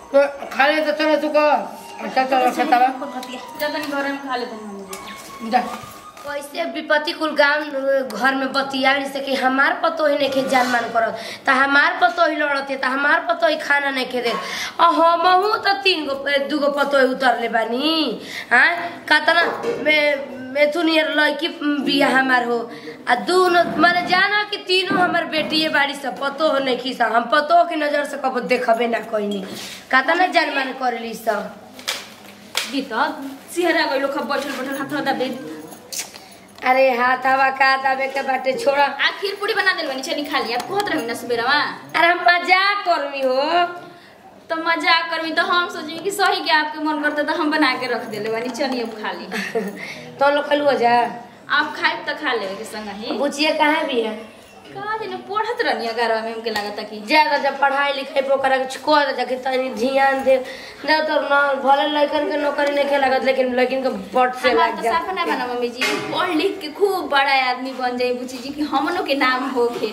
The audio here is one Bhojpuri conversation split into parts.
तो खा ले तो चलो तू कर अच्छा चलो खतावा जा तनी घर में खा लेते हैं हम जी जा कैसे विपत्ति कुल गांव घर में बतियाड़ी से कि हमार पतो ही नहीं जान मान करत त हमार पतो ही लड़त त हमार पतो ही खाना नहीं खे दे आ हमहू त तीन गो दू गो पतो ही उतरले बानी हाँ कतना में मेथुनियर लड़की बिया हमार हो आ दोनों माने जाना कि तीनों हमार बेटिए बाड़ी सब पतो हो नहीं खीसा हम पतो की नजर से कबो देखबे ना कोई कतना जान मान करली सब गीता सिहरा गइलो खब बैठल बैठल हाथ दबे अरे हाथ हवा का दबे के बाटे छोड़ा आ खीर पूरी बना देल बनी चनी खा लिया कहत रही ना सुबेरवा अरे हम मजाक करमी हो तो मजाक करमी तो हम सोची कि सही के आपके मन करता तो हम बना के रख देले बनी चलिए अब खा ली तो लोग खलुआ जा आप खाए तो खा लेवे के संग ही बुचिए कहाँ भी है का दिन पढ़त रहनी अगारह में हमके लागता कि ज्यादा जब पढ़ाई लिखाई पर ओकरा के को जाके तनी ध्यान दे ना तो ना भले लड़कन के नौकरी नहीं लागत लेकिन लड़किन के बट से हमार लग तो जा साफ ना बना मम्मी जी पढ़ लिख के खूब बड़ा आदमी बन जाए बुची जी कि हमनों के नाम हो के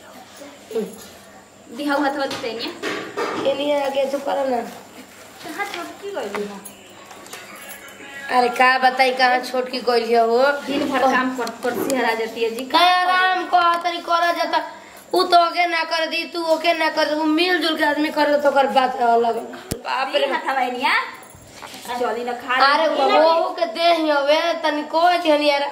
दिहा हुआ था तेनिया के लिए आगे तो करो ना कहाँ छोटकी गई ना अरे का बताई कहाँ छोट की गई हो दिन भर काम कर कर सिहरा जाती है जी का आराम को तरी करा जाता उ तो ओके ना कर दी तू ओके ना कर उ मिलजुल के आदमी कर तो ओकर बात अलग बाप रे हाथ हवाई निया चली ना खा अरे वो के देह हवे तनी को हनी यार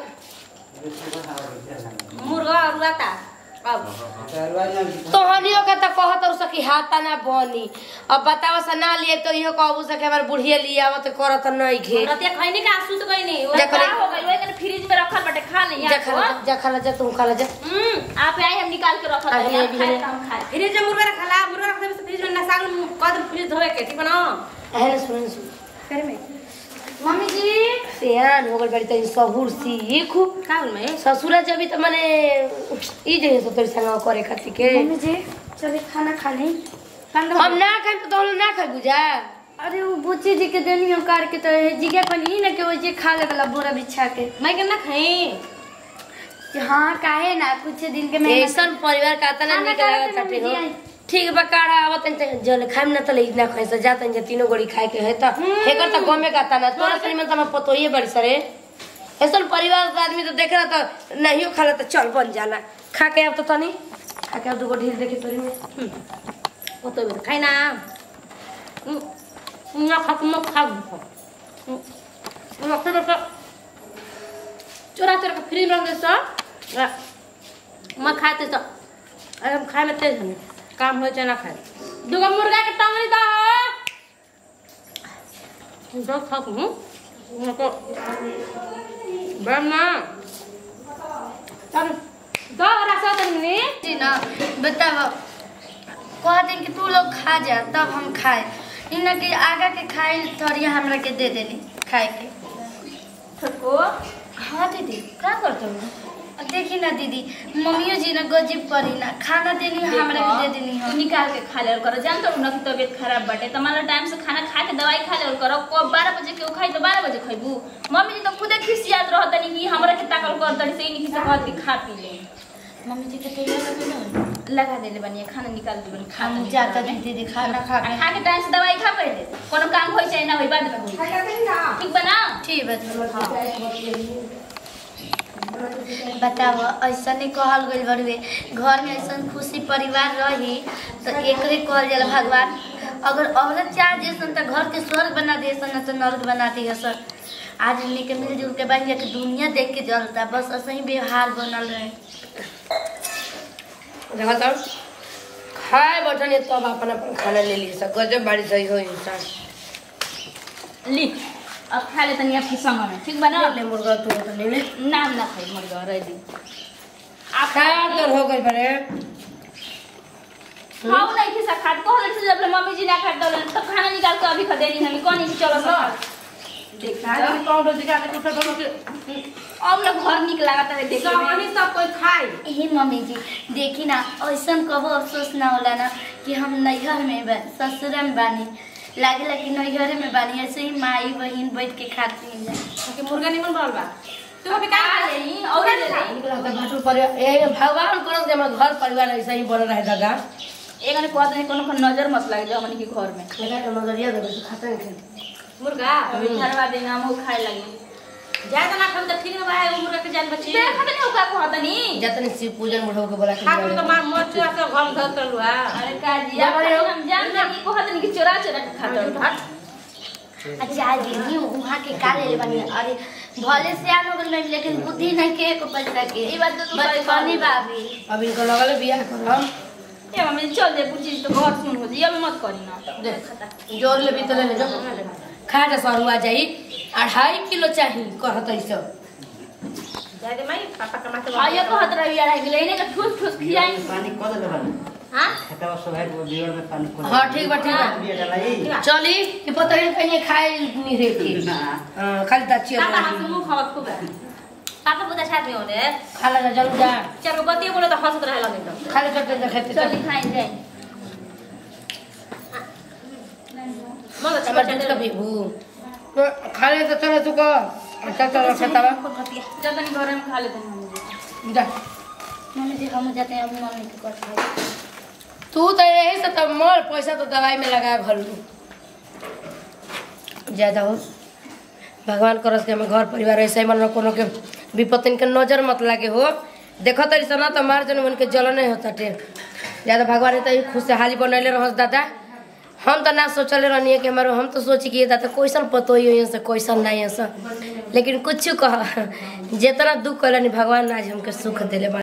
मुर्गा उड़ाता अब तो हनियो के त कहत और सकी हाथा ना बनी अब बतावा से ना लिए तो इहो कहबू सके हमार बुढ़िया लिया आवत करत नहीं घे रतिया खैनी का सूत गई नहीं वो जा का खा ले। हो गई वो कने फ्रिज में रखल बटे खा ले जा खा यार ले जा खा ले जा तू खा ले जा हम्म आप आए हम निकाल के रखल अभी है अभी खाए है। तो हम खाए फ्रिज में मुर्गा रखला मुर्गा रख देबे फ्रिज में ना साग कद फ्रिज धोए के ठीक बना अहले सुन सुन करे में मम्मी जी सियान हो गल बड़ी तनी सबूर सीख का बोल में ससुरा जबी त माने ई जे सो तोरी संग करे खातिर के मम्मी जी चलिए खाना खा ली हम ना खाई तो तोल ना खाई बुझा अरे वो बुच्ची जी के देनी हम काट के तो जिगे पनी ना के वो जे खा ले वाला बोरा बिछा के मैं के ना खाई हाँ काहे ना कुछ दिन के मैं ऐसन परिवार का तना खाना निक खा लागत लेते ताटे मम्मी हो जी, आई। ठीक बा काड़ा आवत त जल खाइम ना त इतना खाइ से जात जे तीनों गोड़ी खाए के है त हेकर त गमे का तना तोरा सरी में त हम पतोइए बड़ी सरे ऐसन परिवार का आदमी तो देख रहा त नहीं खाला त चल बन जाला खा के अब तो तनी खा के अब दुगो ढील देखे तोरी में वो तो खाई ना ना खा मत खा रखते रखते चोरा चोरा के फ्री में रख दे सो मैं खाते तो अरे हम खाए में तेज हमें काम हो चाहे ना खाए दूगो मुर्गा के टंगड़ी दो दो खाओ हूँ उनको बना चल दो रसा तनी जी ना बताओ कह दिन कि तू लोग खा जा तब हम खाए इना कि आगा के खाए थोड़ी हमरा के दे देनी खाए के ठको हाँ दीदी का करते हो देखी ना दीदी मम्मियो जी ना गजीब पड़ी ना खाना देनी हमरा के दे देनी तू हम निकाल के खा ले और करो जानते हो ना कि तबीयत खराब बाटे तो मान लो टाइम से खाना खा के दवाई खा ले और करो को बारह बजे के खाई तो बारह बजे खाइबू मम्मी जी तो खुदे खिसियात रहत तनी कि हमरा के ताकल कर तनी से नहीं से कहत कि खा पी ले मम्मी जी के तैयार लगे ना लगा देले बनिए खाना निकाल दे बनी खा हम तनी। जाता दी दीदी खाना खा आ के खा के टाइम से दवाई खा पड़े कोनो काम होई चाहे ना होई बाद में होई ठीक बना ठीक है बताओ ऐसा नहीं कहल गई बड़ुए घर में ऐसा खुशी परिवार रही तो एकरे कहल जाला भगवान अगर औरत चाह जैसन तो घर के स्वर्ग बना दे सन तो नर्क बना दिए सर आज हमने के मिलजुल के बन जाके दुनिया देख के जलता बस ऐसा ही व्यवहार बनल रहे देखा तो खाए बैठने तब अपन अपन खाना ले लिए सब गजब बाड़ी सही हो इंसान ली अब खा ले तनी आपकी संग में ठीक बना ले मुर्गा तू तो ले ले नाम ना खाई मुर्गा रह दी आप खा तो हो गई बड़े खाओ नहीं खिसा खात को हले से जब ले मम्मी जी ना खात दले तो खाना निकाल के अभी खा देनी हमें कौन चलो सब देखा पाउडर दिखा के कुछ तो अब ना घर निक लागत है देख सामानी सब कोई खाए हे मम्मी जी देखी ना ऐसा कबो अफसोस ना होला ना कि हम नैहर में बा ससुर में बानी लागे कि नैहर में बानी ऐसे ही माई बहन बैठ के खाती हैं कि मुर्गा निमन बनल बा तू अभी का खा ले और ले ले भगवान करो कि हमारे घर परिवार ऐसा ही बन रहे दादा एगने कहत नहीं कोनो कोनो नजर मत लागे हमनी के घर में लगा के नजरिया देबे तो खाता नहीं खाए मुर्गा अभी ठरवा देना हम खाए लगे ज्यादा ना खाऊ तो ठीक ना भाई मुर्गा के जान बची देखत नहीं ओका कहत नहीं जतने शिव पूजन बुढ़ो के बोला के खा जाए। तो मार मोर चुरा के घर धर कर लुआ अरे काजी जा बड़े हो। हम जान नहीं कहत नहीं कि चोरा चोरा के खाता अच्छा दीदी वहाँ के का ले बनी अरे भले से आन हो गइल लेकिन बुद्धि नहीं के को पैसा के ई बात तो तू सही बचपनी कहली। बाबी अब इनको लगल बियाह करम ए मम्मी चल दे पूछी तो घर सुन हो जी अभी मत करी ना दे जोर ले भी तो ले ले जो खा जा सरुआ जाई अढ़ाई किलो चाहिए कहत ऐसे जादे माई पापा कमाते आइए कहत रही यार है लेने का ठूस ठूस खियाई पानी कद ले बानी हां खेतवा सब है वो बियर में पानी कद हाँ ठीक बा ठीक बा बियर डलाई चली कि पता ही कहीं खाए नहीं रे की ना हाँ, खाली दाची पापा हाथ मुंह खावत खूब है पापा बुदा छात में होने खा लगा जल्दी जा चार गो बतिया बोले तो हंसत रहे लगे तो खाली चटनी जा खेते चल चल खाई जाए मग हमार दूध का भी भू खा ले तो चलो तू कर अच्छा चलो खेतवा जब तनी घर में खा लेते हैं हम जी जा मम्मी जी हम जाते हैं अब मम्मी के कर तू तो यही से तो मोर पैसा तो दवाई में लगा घर ज्यादा हो भगवान करस के हमें घर परिवार ऐसे ही मन कोनो के विपत्ति के नजर मत लागे हो देखो तरी सना तो मार जन उनके जलन नहीं होता टे ज्यादा भगवान तो खुशहाली बनैले रहस दादा हम तो ना सोचले रहनी कि हमारे हम तो सोची कि ये दादा कैसन पतो ही से कैसन नहीं है लेकिन कुछ कह जितना दुख कैलनी भगवान आज हमके सुख दिले बा